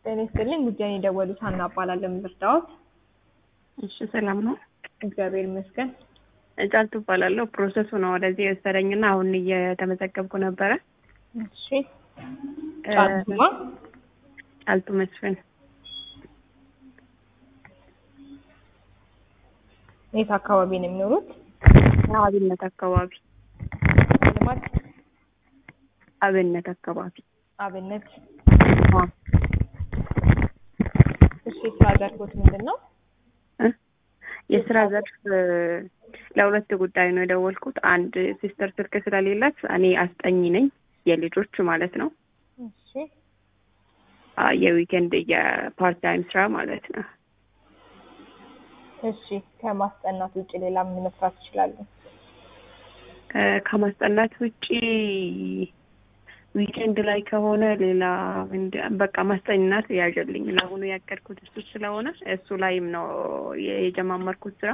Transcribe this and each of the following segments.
ጤና ይስጥልኝ። ጉዳይን የደወሉት ሀና እባላለሁ። የምርዳዎት? እሺ ሰላም ነው። እግዚአብሔር ይመስገን። ጫልቱ እባላለሁ። ፕሮሰሱ ነው ወደዚህ የወሰደኝና አሁን እየተመዘገብኩ ነበረ። እሺ ጫልቱማ ጫልቱ መስፍን የት አካባቢ ነው የሚኖሩት? አብነት አካባቢ ልማት አብነት አካባቢ አብነት። አዎ። እሺ የስራ ዘርፎት ምንድን ነው? እ? የስራ ዘርፍ እ፣ ለሁለት ጉዳይ ነው የደወልኩት። አንድ ሲስተር ስልክ ስለሌላት እኔ አስጠኝ ነኝ የልጆች ማለት ነው። እሺ አ፣ የዊኬንድ የፓርት ታይም ስራ ማለት ነው። እሺ ከማስጠናት ውጭ ሌላ ምን መስራት ይችላሉ? እ፣ ከማስጠናት ውጪ ዊኬንድ ላይ ከሆነ ሌላ ምንድ- በቃ ማስጠናት ያዥልኝ። ለአሁኑ ያቀድኩት እሱ ስለሆነ እሱ ላይም ነው የ- የጀማመርኩት ስራ።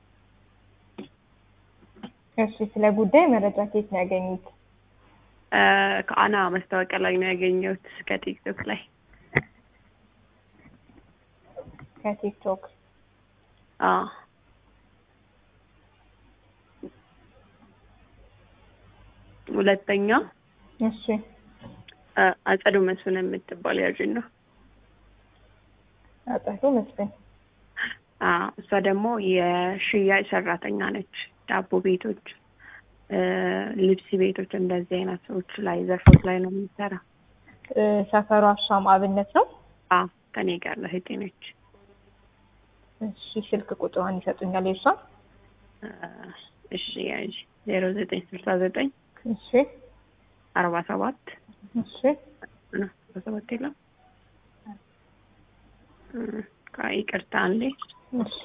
እሺ ስለ ጉዳይ መረጃ ከየት ነው ያገኙት? እ፣ ከአና ማስታወቂያ ላይ ነው ያገኘሁት ከቲክቶክ ላይ። ከቲክቶክ። አዎ ሁለተኛ እሺ እ፣ አጸዱ መስፍን የምትባል ያዥን ነው። አጠሩ መስፍን። አዎ እሷ ደግሞ የሽያጭ ሰራተኛ ነች። ዳቦ ቤቶች፣ እ፣ ልብስ ቤቶች እንደዚህ አይነት ሰዎች ላይ ዘርፎች ላይ ነው የምትሰራ። እ፣ ሰፈሩ አሻም አብነት ነው። አዎ ከኔ ጋር እህቴ ነች። እሺ ስልክ ቁጥሯን ይሰጡኛል የሷ? እ፣ እሺ ያዥ ዜሮ ዘጠኝ ስልሳ ዘጠኝ እሺ አርባ ሰባት እሺ አርባ ሰባት የለም እ፣ ይቅርታ አንዴ እሺ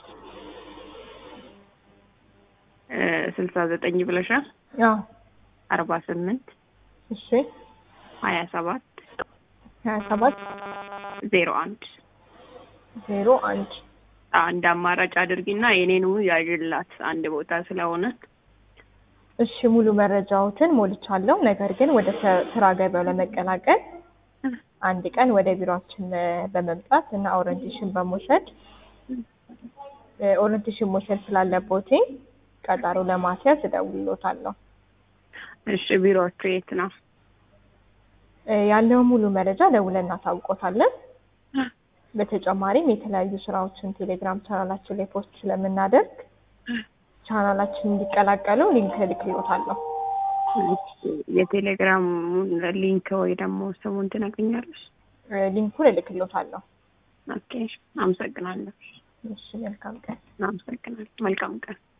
እ፣ ስልሳ ዘጠኝ ብለሻል። አዎ አርባ ስምንት እሺ ሀያ ሰባት ሀያ ሰባት ዜሮ አንድ ዜሮ አንድ አንድ አማራጭ አድርጊና የኔኑ ያዥላት አንድ ቦታ ስለሆነ እሺ ሙሉ መረጃዎትን ሞልቻለሁ። ነገር ግን ወደ ስ- ስራ ገበያው ለመቀላቀል አንድ ቀን ወደ ቢሮአችን እ፣ በመምጣት እና ኦሪንቴሽን በመውሰድ እ፣ ኦሪንቴሽን መውሰድ ስላለቦት ቀጠሮ ለማስያዝ እደውልሎታለሁ። እሺ ቢሮዎቹ የት ነው? እ፣ ያለውን ሙሉ መረጃ ደውለን እናሳውቆታለን። በተጨማሪም የተለያዩ ስራዎችን ቴሌግራም ቻናላችን ላይ ፖስት ስለምናደርግ ቻናላችን እንዲቀላቀሉ ሊንክ እልክሎታለሁ። የቴሌግራም ሊንክ ወይ ደግሞ ስሙን ትነግኛለሽ? እ፣ ሊንኩን እልክሎታለሁ። ኦኬ አመሰግናለሁ። እሺ መልካም ቀን። አመሰግናለሁ። መልካም ቀን